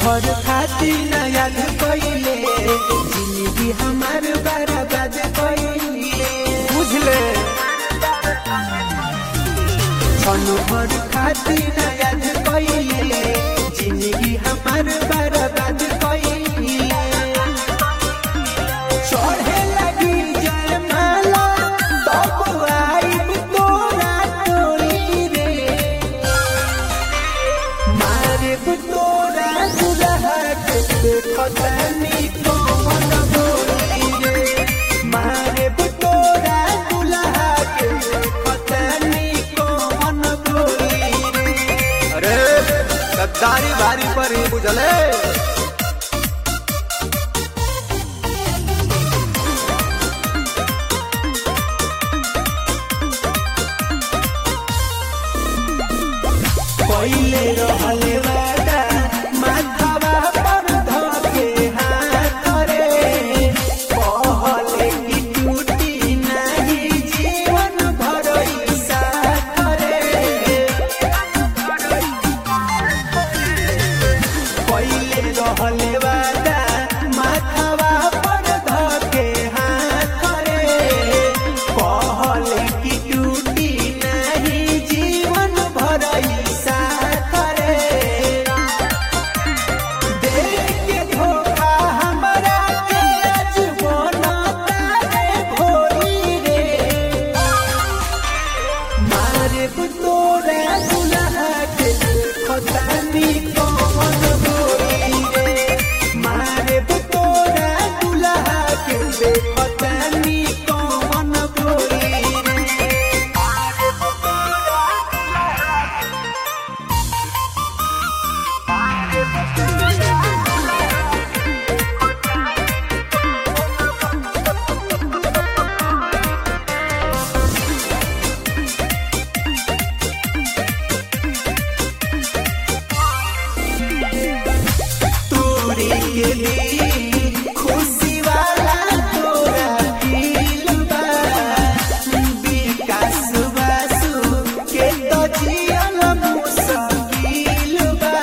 भर खातिर न याद कइले जिंदगी हमार बर्बाद कइले बुझले क्षण भर खातिर न याद कइले जिंदगी हमार बर्बाद कइले चढ़े लगी जयमाला तब आइब तोरा टोली रे मारे तोरा दुल्हा के देखतनी कौन बोली रे मारे तोरा दुल्हा के देखतनी कौन बोली रे अरे गद्दारी भारी पर ही बुझले पहिले रहले वादा माथावा पर धके हाथ रे कहले कि टूटी नाही जीवन भर ई साथ रे पहिले रहले वादा माथावा पर धके हाथ रे कहले कि टूटी नाही जीवन भर ई साथ रे देख के धोखा हमरा के आज बनता रे भोली रे मारे तोरा दुल्हा के खतानी कौन बोली रे मारे तोरा दुल्हा के खतानी कौन बोली रे तोरी के लिए खुशी वाला तोरा दिल बा विकास बासु के तो जियल मुश्किल बा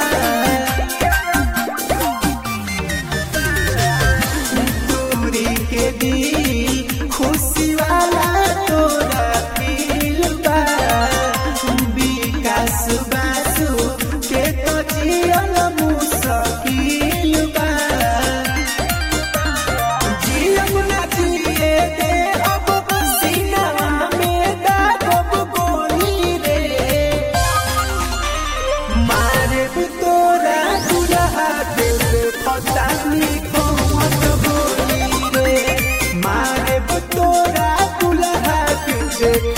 तोरी के दिल खुशी वाला तोरा दिल बा विकास बासु के तो जियल मुश्किल बा जियम ना जिए दे अब सीना में दागब गोली रे मारे तोरा दुल्हा के पतानी कौन बोली रे मारे तोरा दुल्हा के